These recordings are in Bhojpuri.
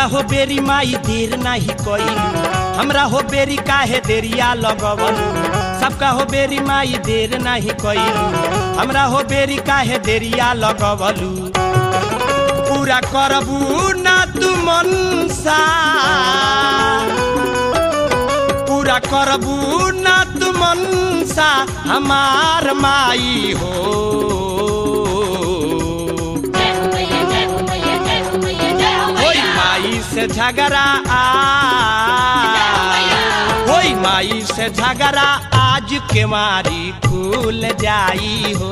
हो बेरी माई देर नाही कइलू हमरा हो बेरी काहे देरिया लगवलू सबका हो बेरी माई देर नाही कइलू हमरा हो बेरी काहे देरिया लगवलू पूरा करबू ना तू मनसा पूरा करबू ना तू मनसा हमार माई हो होई माई से झगड़ा आ होई माई से झगड़ा आज के मारी खुल जाई हो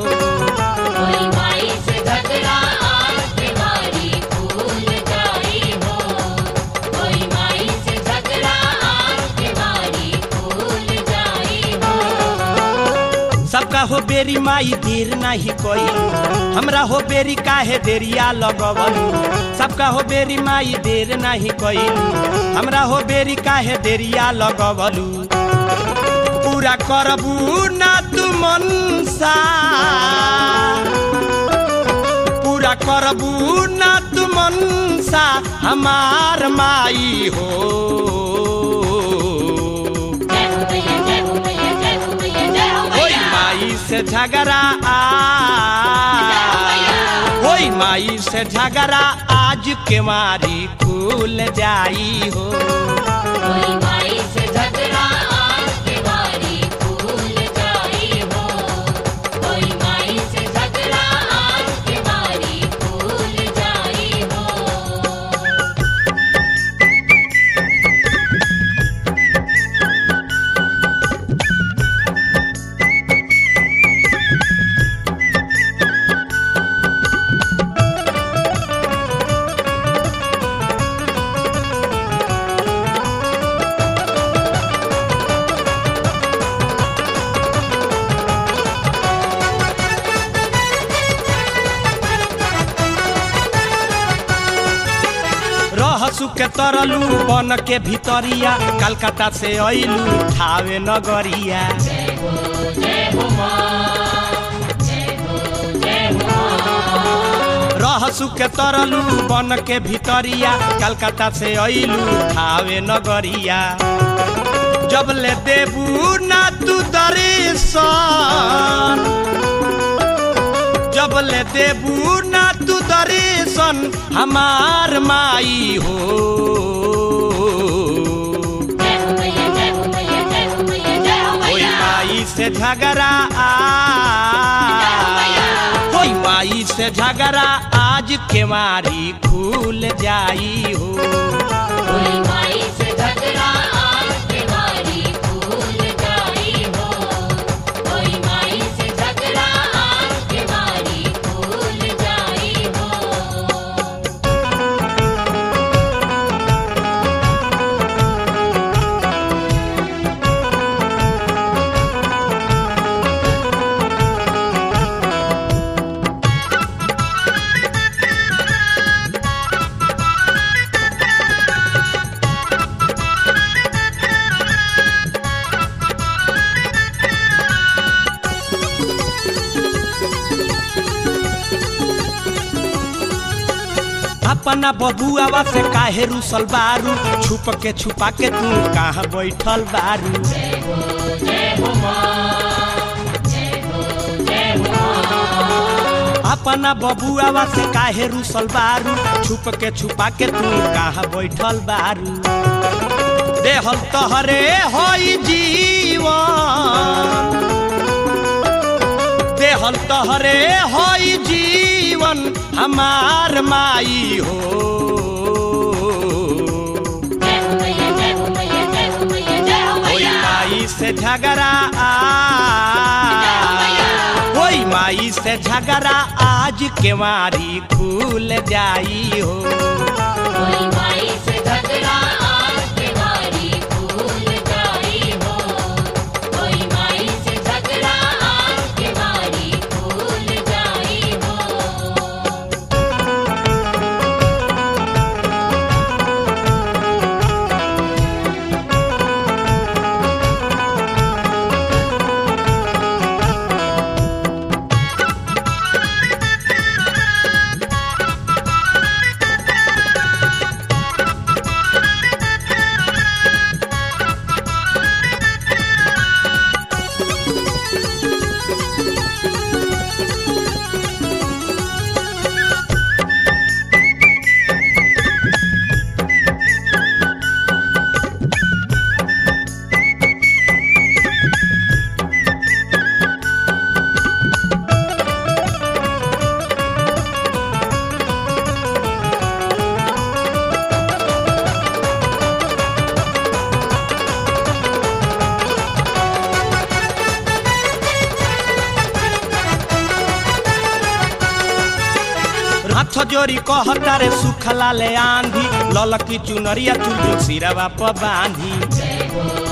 सबका हो बेरी माई देर नाही कइलू हमरा हो बेरी काहे देरिया लगवलू सबका हो बेरी माई देर नाही कइलू हमरा हो बेरी काहे देरिया लगवलू पूरा करबू ना तू मनसा पूरा करबू ना तू मनसा हमार माई हो होई माई से झगड़ा आ होई माई से झगड़ा आज के मारी खुल जाई हो रहसु के तरलू बन के भितरिया कलकत्ता से अइलू ठावे नगरिया रहसु के तरलू बन के भितरिया कलकत्ता से अइलू ठावे नगरिया जब ले देबू ना तू दर्शन जब ले देबू ना तू दर्शन हमार माई हो होई माई से झगड़ा आ होई माई से झगड़ा आज के मारी खुल जाई हो अपना बबुआवा से काहे रुसल बारू छुप के छुपा के तू कहाँ बैठल बारू अपना बबुआवा से काहे रुसल बारू छुप के छुपा के तू कहाँ बैठल बारू देहल तहरे होई जीवन देहल तहरे होई जीवन हमार माई हो होई माई से झगड़ा आ होई माई से झगड़ा आज के मारी खुल जाई हो जोरी कहता रे सुखला ले आंधी ललकी चुनरिया चुल सिरवा प बांधी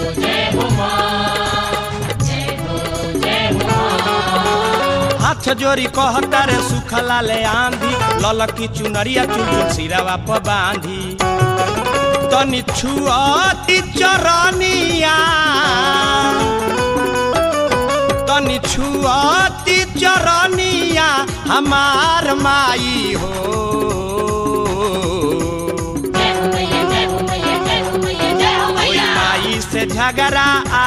हाथ जोरी कहता रे सुखला ले आंधी ललकी चुनरिया चुल सिरवा प बांधी तनि छुअती चरनिया तनि छुअती चरनिया हमार माई हो ओई माई से झगड़ा आ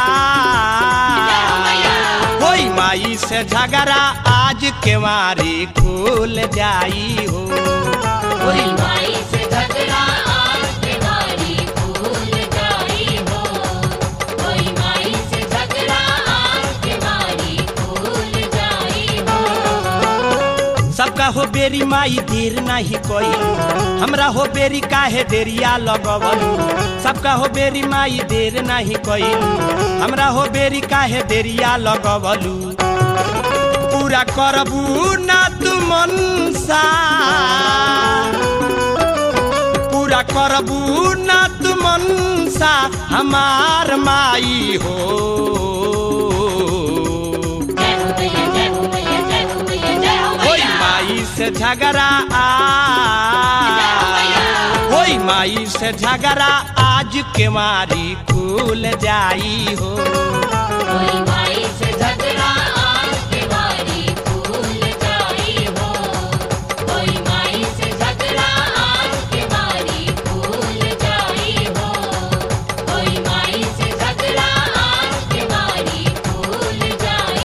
ओई माई से झगड़ा आज के मारी खुल जाई हो कोई माई से झगड़ा आज बीमारी भूल जाई हो कोई माई से झगड़ा आज बीमारी भूल जाई हो सबका हो बेरी माई देर नहीं कोई हमरा हो बेरी काहे देरिया लगवल सबका हो बेरी माई देर नहीं कोई हमरा हो बेरी काहे देरिया लगवलू पूरा करबू ना तू मनसा पूरा करबू ना तू मनसा हमार माई हो जय हो मैया जय हो मैया जय हो मैया जय हो ओई मैया माई से झगड़ा आ ओई माई से झगड़ा आज के मारी खुल जाई हो कोई माई से झगड़ा